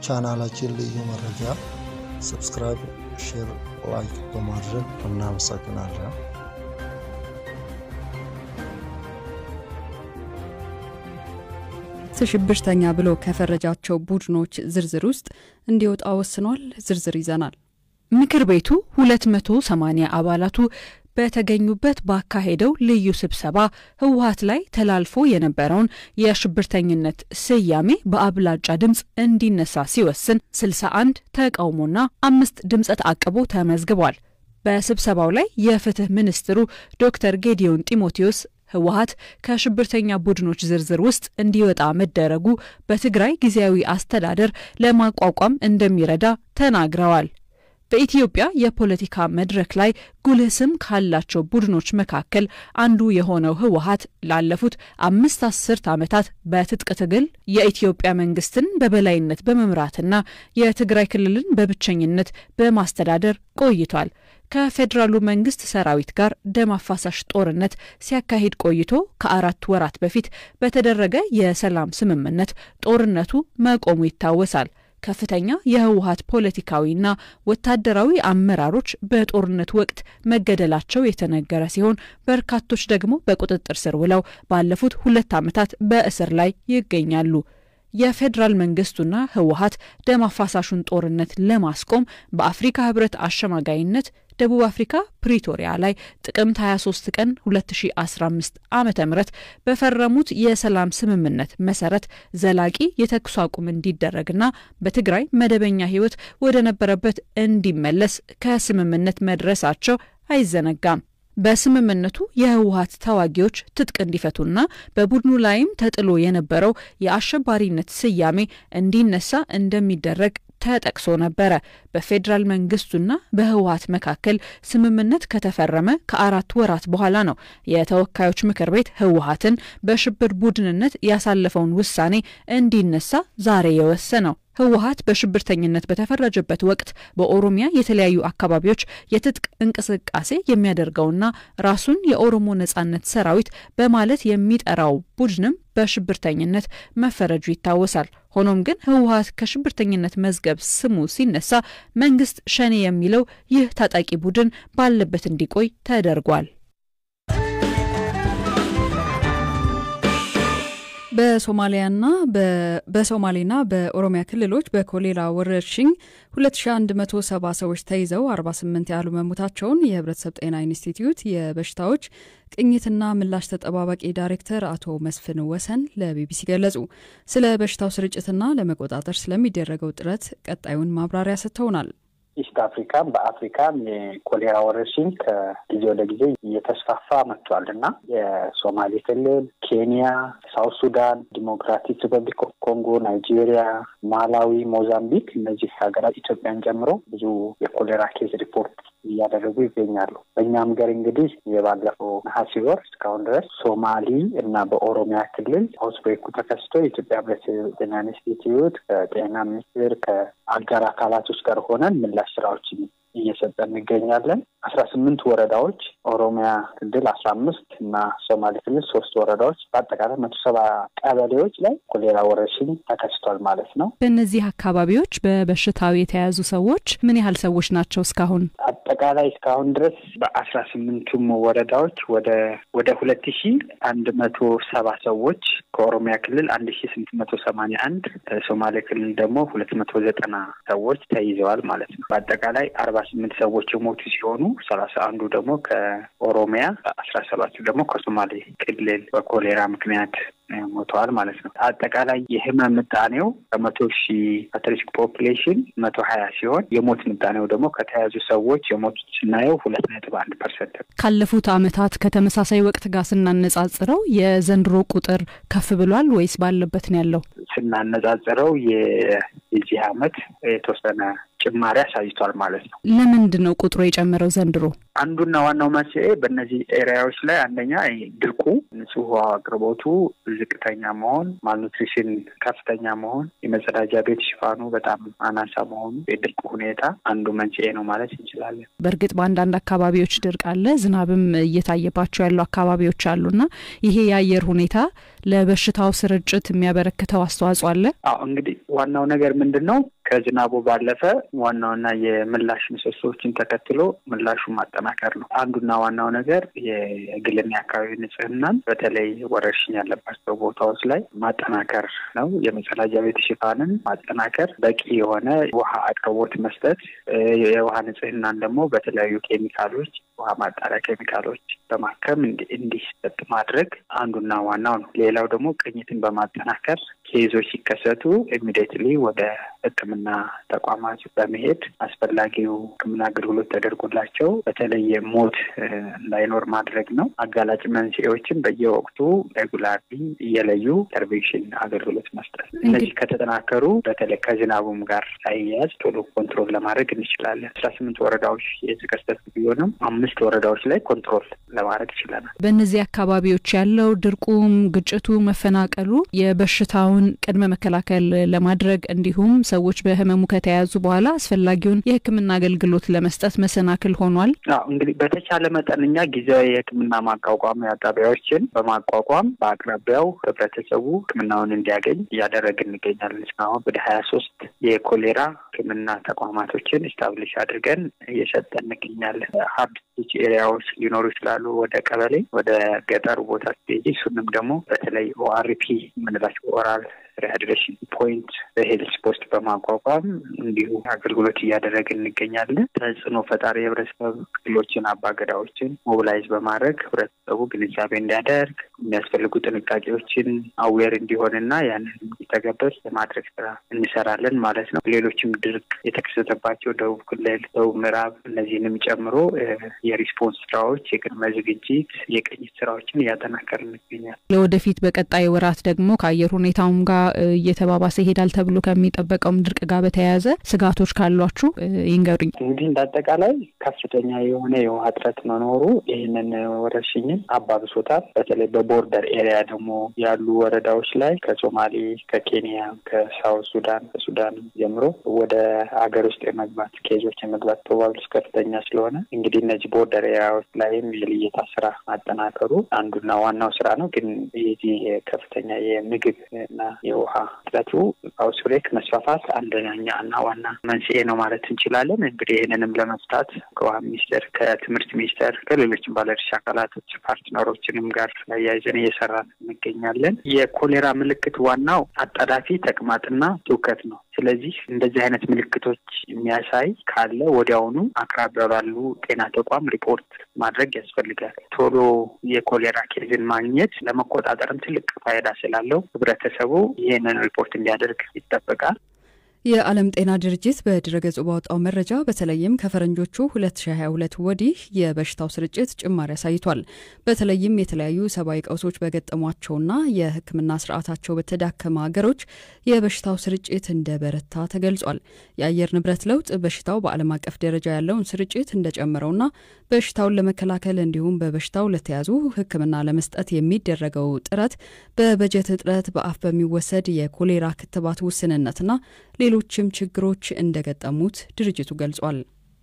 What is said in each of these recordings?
ለቻናላችን ልዩ መረጃ ሰብስክራይብ፣ ሼር፣ ላይክ በማድረግ እናመሰግናለን። ሽብርተኛ ብሎ ከፈረጃቸው ቡድኖች ዝርዝር ውስጥ እንዲወጣ ወስኗል። ዝርዝር ይዘናል። ምክር ቤቱ 280 አባላቱ በተገኙበት ባካሄደው ልዩ ስብሰባ ህወሀት ላይ ተላልፎ የነበረውን የሽብርተኝነት ስያሜ በአብላጫ ድምፅ እንዲነሳ ሲወስን 61 ተቃውሞና አምስት ድምፀ ተአቅቦ ተመዝግቧል። በስብሰባው ላይ የፍትህ ሚኒስትሩ ዶክተር ጌዲዮን ጢሞቴዎስ ህወሀት ከሽብርተኛ ቡድኖች ዝርዝር ውስጥ እንዲወጣ መደረጉ በትግራይ ጊዜያዊ አስተዳደር ለማቋቋም እንደሚረዳ ተናግረዋል። በኢትዮጵያ የፖለቲካ መድረክ ላይ ጉልህ ስም ካላቸው ቡድኖች መካከል አንዱ የሆነው ህወሀት ላለፉት አምስት አስርት ዓመታት በትጥቅ ትግል የኢትዮጵያ መንግስትን በበላይነት በመምራትና የትግራይ ክልልን በብቸኝነት በማስተዳደር ቆይቷል። ከፌዴራሉ መንግስት ሰራዊት ጋር ደም አፋሳሽ ጦርነት ሲያካሂድ ቆይቶ ከአራት ወራት በፊት በተደረገ የሰላም ስምምነት ጦርነቱ መቆሙ ይታወሳል። ከፍተኛ የህወሀት ፖለቲካዊና ወታደራዊ አመራሮች በጦርነት ወቅት መገደላቸው የተነገረ ሲሆን በርካቶች ደግሞ በቁጥጥር ስር ውለው ባለፉት ሁለት ዓመታት በእስር ላይ ይገኛሉ። የፌዴራል መንግስቱና ህወሀት ደም አፋሳሹን ጦርነት ለማስቆም በአፍሪካ ህብረት አሸማጋይነት ደቡብ አፍሪካ ፕሪቶሪያ ላይ ጥቅምት 23 ቀን 2015 ዓ ም በፈረሙት የሰላም ስምምነት መሰረት ዘላቂ የተኩስ አቁም እንዲደረግና በትግራይ መደበኛ ህይወት ወደ ነበረበት እንዲመለስ ከስምምነት መድረሳቸው አይዘነጋም። በስምምነቱ የህወሀት ተዋጊዎች ትጥቅ እንዲፈቱና በቡድኑ ላይም ተጥሎ የነበረው የአሸባሪነት ስያሜ እንዲነሳ እንደሚደረግ ተጠቅሶ ነበረ። በፌዴራል መንግስቱና በህወሀት መካከል ስምምነት ከተፈረመ ከአራት ወራት በኋላ ነው የተወካዮች ምክር ቤት ህወሀትን በሽብር ቡድንነት ያሳለፈውን ውሳኔ እንዲነሳ ዛሬ የወሰነው። ህወሀት በሽብርተኝነት በተፈረጀበት ወቅት በኦሮሚያ የተለያዩ አካባቢዎች የትጥቅ እንቅስቃሴ የሚያደርገውና ራሱን የኦሮሞ ነጻነት ሰራዊት በማለት የሚጠራው ቡድንም በሽብርተኝነት መፈረጁ ይታወሳል። ሆኖም ግን ህወሀት ከሽብርተኝነት መዝገብ ስሙ ሲነሳ መንግስት ሸኔ የሚለው ይህ ታጣቂ ቡድን ባለበት እንዲቆይ ተደርጓል። በሶማሊያና በሶማሌና በኦሮሚያ ክልሎች በኮሌራ ወረርሽኝ 2170 ሰዎች ተይዘው 48 ያህሉ መሞታቸውን የህብረተሰብ ጤና ኢንስቲትዩት የበሽታዎች ቅኝትና ምላሽ ተጠባባቂ ዳይሬክተር አቶ መስፍን ወሰን ለቢቢሲ ገለጹ። ስለ በሽታው ስርጭትና ለመቆጣጠር ስለሚደረገው ጥረት ቀጣዩን ማብራሪያ ሰጥተውናል። ኢስት አፍሪካም በአፍሪካም የኮሌራ ወረርሽኝ ከጊዜ ወደ ጊዜ እየተስፋፋ መጥቷል እና የሶማሌ ክልል፣ ኬንያ፣ ሳውት ሱዳን፣ ዲሞክራቲክ ሪፐብሊክ ኦፍ ኮንጎ፣ ናይጄሪያ፣ ማላዊ፣ ሞዛምቢክ እነዚህ ሀገራት ኢትዮጵያን ጨምሮ ብዙ የኮሌራ ኬዝ ሪፖርት እያደረጉ ይገኛሉ። በእኛም ገር እንግዲህ የባለፈው ነሐሴ ወር እስካሁን ድረስ ሶማሊ እና በኦሮሚያ ክልል አውትብሬኩ ተከስቶ የኢትዮጵያ ሕብረተሰብ ጤና ኢንስቲትዩት ከጤና ሚኒስቴር ከአጋር አካላቶች ጋር ሆነን ምላሽ ስራዎችን እየሰጠን እንገኛለን። አስራ ስምንት ወረዳዎች ኦሮሚያ ክልል አስራ አምስት እና ሶማሌ ክልል ሶስት ወረዳዎች በአጠቃላይ መቶ ሰባ ቀበሌዎች ላይ ኮሌራ ወረርሽኝ ተከስቷል ማለት ነው። በእነዚህ አካባቢዎች በበሽታው የተያዙ ሰዎች ምን ያህል ሰዎች ናቸው? እስካሁን አጠቃላይ እስካሁን ድረስ በአስራ ስምንቱም ወረዳዎች ወደ ወደ ሁለት ሺ አንድ መቶ ሰባ ሰዎች ከኦሮሚያ ክልል አንድ ሺ ስምንት መቶ ሰማኒያ አንድ ሶማሌ ክልል ደግሞ ሁለት መቶ ዘጠና ሰዎች ተይዘዋል ማለት ነው። በአጠቃላይ አርባ ስምንት ሰዎች የሞቱ ሲሆኑ ሰላሳ አንዱ ደግሞ ከኦሮሚያ አስራ ሰባቱ ደግሞ ከሶማሌ ክልል በኮሌራ ምክንያት ሞተዋል ማለት ነው። አጠቃላይ የህመም ምጣኔው ከመቶ ሺህ አትሪስክ ፖፕሌሽን መቶ ሀያ ሲሆን የሞት ምጣኔው ደግሞ ከተያዙ ሰዎች የሞቱት ስናየው ሁለት ነጥብ አንድ ፐርሰንት ነው። ካለፉት ዓመታት ከተመሳሳይ ወቅት ጋር ስናነጻጽረው የዘንድሮ ቁጥር ከፍ ብሏል ወይስ ባለበት ነው ያለው? ስናነጻጽረው የዚህ አመት የተወሰነ ጭማሪ አሳይቷል ማለት ነው። ለምንድን ነው ቁጥሩ የጨመረው ዘንድሮ? አንዱና ዋናው መንስኤ በእነዚህ ኤሪያዎች ላይ አንደኛ ድርቁ፣ ንጹህ ውሃ አቅርቦቱ ዝቅተኛ መሆን፣ ማልኑትሪሽን ከፍተኛ መሆን፣ የመጸዳጃ ቤት ሽፋኑ በጣም አናሳ መሆኑ የድርቁ ሁኔታ አንዱ መንስኤ ነው ማለት እንችላለን። በእርግጥ በአንዳንድ አካባቢዎች ድርቅ አለ፣ ዝናብም እየታየባቸው ያሉ አካባቢዎች አሉና ይሄ የአየር ሁኔታ ለበሽታው ስርጭት የሚያበረክተው አስተዋጽኦ አለ? አዎ እንግዲህ ዋናው ነገር ምንድን ነው? ከዝናቡ ባለፈ ዋናውና የምላሽ ምሰሶዎችን ተከትሎ ምላሹን ማጠናከር ነው። አንዱና ዋናው ነገር የግልና የአካባቢ ንጽህናን በተለይ ወረርሽኝ ያለባቸው ቦታዎች ላይ ማጠናከር ነው። የመጸዳጃ ቤት ሽፋንን ማጠናከር፣ በቂ የሆነ ውሃ አቅርቦት መስጠት፣ የውሃ ንጽህናን ደግሞ በተለያዩ ኬሚካሎች ውሃ ማጣሪያ ኬሚካሎች በማከም እንዲሰጥ ማድረግ አንዱና ዋናው ነው። ሌላው ደግሞ ቅኝትን በማጠናከር ኬዞች ሲከሰቱ ኢሚዲየትሊ ወደ ሕክምና ተቋማት በመሄድ አስፈላጊው ሕክምና አገልግሎት ተደርጎላቸው በተለየ ሞት እንዳይኖር ማድረግ ነው። አጋላጭ መንስኤዎችን በየወቅቱ ሬጉላርሊ እየለዩ ኢንተርቬንሽን አገልግሎት መስጠት። እነዚህ ከተጠናከሩ በተለይ ከዝናቡም ጋር ሳይያዝ ቶሎ ኮንትሮል ለማድረግ እንችላለን። አስራ ስምንት ወረዳዎች የተከሰቱ ቢሆንም አምስት ወረዳዎች ላይ ኮንትሮል ለማድረግ ይችለናል። በእነዚህ አካባቢዎች ያለው ድርቁም፣ ግጭቱ፣ መፈናቀሉ የበሽታውን ቅድመ መከላከል ለማድረግ እንዲሁም ሰዎች በህመሙ ከተያዙ በኋላ አስፈላጊውን የህክምና አገልግሎት ለመስጠት መሰናክል ሆኗል። አዎ እንግዲህ በተቻለ መጠን እኛ ጊዜያዊ የህክምና ማቋቋሚያ ጣቢያዎችን በማቋቋም በአቅራቢያው ህብረተሰቡ ህክምናውን እንዲያገኝ እያደረግን እንገኛለን። እስካሁን ወደ ሀያ ሶስት የኮሌራ ህክምና ተቋማቶችን ስታብሊሽ አድርገን እየሰጠን እንገኛለን። ሀርድ ስቲች ኤሪያዎች ሊኖሩ ይችላሉ። ወደ ቀበሌ ወደ ገጠሩ ቦታ ስቴጂ እሱንም ደግሞ በተለይ ኦአርፒ የምንላቸው ኦራል ሪሃይድሬሽን ፖይንት በሄልስ ፖስት በማቋቋም እንዲሁ አገልግሎት እያደረግን እንገኛለን። ተጽዕኖ ፈጣሪ የህብረተሰብ ክፍሎችን አባገዳዎችን ሞቢላይዝ በማድረግ ህብረተሰቡ ግንዛቤ እንዲያደርግ የሚያስፈልጉ ጥንቃቄዎችን አዌር እንዲሆንና ያንን እንዲተገበር የማድረግ ስራ እንሰራለን ማለት ነው። ሌሎችም ድርቅ የተከሰተባቸው ደቡብ ክልል፣ ደቡብ ምዕራብ እነዚህንም ጨምሮ የሪስፖንስ ስራዎች፣ የቅድመ ዝግጅት፣ የቅኝት ስራዎችን እያጠናከርን እንገኛለን። ለወደፊት በቀጣይ ወራት ደግሞ ከአየር ሁኔታውም ጋር እየተባባሰ ይሄዳል ተብሎ ከሚጠበቀውም ድርቅ ጋር በተያያዘ ስጋቶች ካሏችሁ ይንገሩኝ። እንግዲህ እንዳጠቃላይ ከፍተኛ የሆነ የውሃ እጥረት መኖሩ ይህንን ወረርሽኝን አባብሶታል። በተለይ በቦርደር ኤሪያ ደግሞ ያሉ ወረዳዎች ላይ ከሶማሌ፣ ከኬንያ፣ ከሳውት ሱዳን፣ ከሱዳን ጀምሮ ወደ ሀገር ውስጥ የመግባት ኬዞች የመግባት ፕሮባብሊስ ከፍተኛ ስለሆነ እንግዲህ እነዚህ ቦርደር ኤሪያዎች ላይም የልየታ ስራ ማጠናከሩ አንዱና ዋናው ስራ ነው። ግን ይህ ከፍተኛ የምግብ እና የውሃ እጥረቱ አውትብሬክ መስፋፋት አንደኛ እና ዋና መንስኤ ነው ማለት እንችላለን። እንግዲህ ይህንንም ለመፍታት ከውሃ ሚኒስቴር፣ ከትምህርት ሚኒስቴር፣ ከሌሎችም ባለድርሻ አካላቶች ፓርትነሮችንም ጋር አያይዘን እየሰራን እንገኛለን። የኮሌራ ምልክት ዋናው አጣዳፊ ተቅማጥና ትውከት ነው። ስለዚህ እንደዚህ አይነት ምልክቶች የሚያሳይ ካለ ወዲያውኑ አቅራቢያ ባሉ ጤና ተቋም ሪፖርት ማድረግ ያስፈልጋል። ቶሎ የኮሌራ ኬዝን ማግኘት ለመቆጣጠርም ትልቅ ፋይዳ ስላለው ህብረተሰቡ ይህንን ሪፖርት እንዲያደርግ ይጠበቃል። የዓለም ጤና ድርጅት በድረገጹ ባወጣው መረጃ በተለይም ከፈረንጆቹ 2022 ወዲህ የበሽታው ስርጭት ጭማሪ አሳይቷል። በተለይም የተለያዩ ሰብአዊ ቀውሶች በገጠሟቸውና የሕክምና ስርዓታቸው በተዳከመ ሀገሮች የበሽታው ስርጭት እንደ በረታ ተገልጿል። የአየር ንብረት ለውጥ በሽታው በዓለም አቀፍ ደረጃ ያለውን ስርጭት እንደጨመረውና በሽታውን ለመከላከል እንዲሁም በበሽታው ለተያዙ ሕክምና ለመስጠት የሚደረገው ጥረት በበጀት እጥረት፣ በአፍ በሚወሰድ የኮሌራ ክትባት ውስንነትና ሌሎችም ችግሮች እንደገጠሙት ድርጅቱ ገልጿል።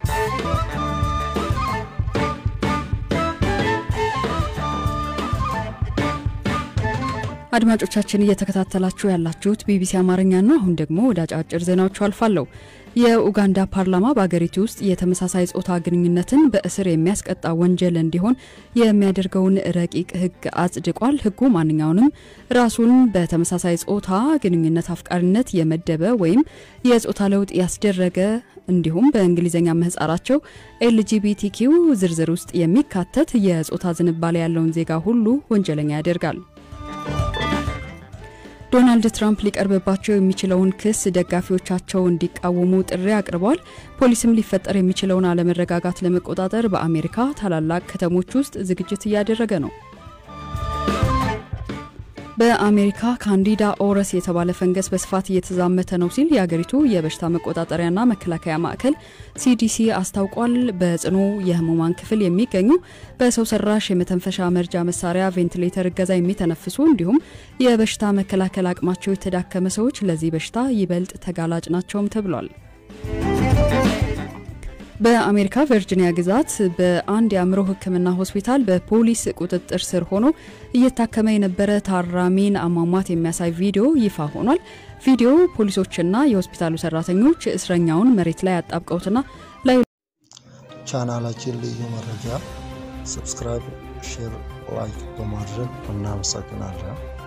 አድማጮቻችን እየተከታተላችሁ ያላችሁት ቢቢሲ አማርኛ ነው። አሁን ደግሞ ወደ አጫጭር ዜናዎቹ አልፋለሁ። የኡጋንዳ ፓርላማ በአገሪቱ ውስጥ የተመሳሳይ ጾታ ግንኙነትን በእስር የሚያስቀጣ ወንጀል እንዲሆን የሚያደርገውን ረቂቅ ሕግ አጽድቋል። ሕጉ ማንኛውንም ራሱን በተመሳሳይ ጾታ ግንኙነት አፍቃሪነት የመደበ ወይም የጾታ ለውጥ ያስደረገ እንዲሁም በእንግሊዝኛ ምህጻራቸው ኤልጂቢቲኪው ዝርዝር ውስጥ የሚካተት የጾታ ዝንባሌ ያለውን ዜጋ ሁሉ ወንጀለኛ ያደርጋል። ዶናልድ ትራምፕ ሊቀርብባቸው የሚችለውን ክስ ደጋፊዎቻቸው እንዲቃወሙ ጥሪ አቅርበዋል። ፖሊስም ሊፈጠር የሚችለውን አለመረጋጋት ለመቆጣጠር በአሜሪካ ታላላቅ ከተሞች ውስጥ ዝግጅት እያደረገ ነው። በአሜሪካ ካንዲዳ ኦረስ የተባለ ፈንገስ በስፋት እየተዛመተ ነው ሲል የአገሪቱ የበሽታ መቆጣጠሪያና መከላከያ ማዕከል ሲዲሲ አስታውቋል። በጽኑ የህሙማን ክፍል የሚገኙ በሰው ሰራሽ የመተንፈሻ መርጃ መሳሪያ ቬንቲሌተር እገዛ የሚተነፍሱ እንዲሁም የበሽታ መከላከል አቅማቸው የተዳከመ ሰዎች ለዚህ በሽታ ይበልጥ ተጋላጭ ናቸውም ተብሏል። በአሜሪካ ቨርጂኒያ ግዛት በአንድ የአእምሮ ሕክምና ሆስፒታል በፖሊስ ቁጥጥር ስር ሆኖ እየታከመ የነበረ ታራሚን አሟሟት የሚያሳይ ቪዲዮ ይፋ ሆኗል። ቪዲዮ ፖሊሶችና የሆስፒታሉ ሰራተኞች እስረኛውን መሬት ላይ አጣብቀውትና ላይ ቻናላችን ልዩ መረጃ ሰብስክራይብ፣ ሼር፣ ላይክ በማድረግ እናመሰግናለን።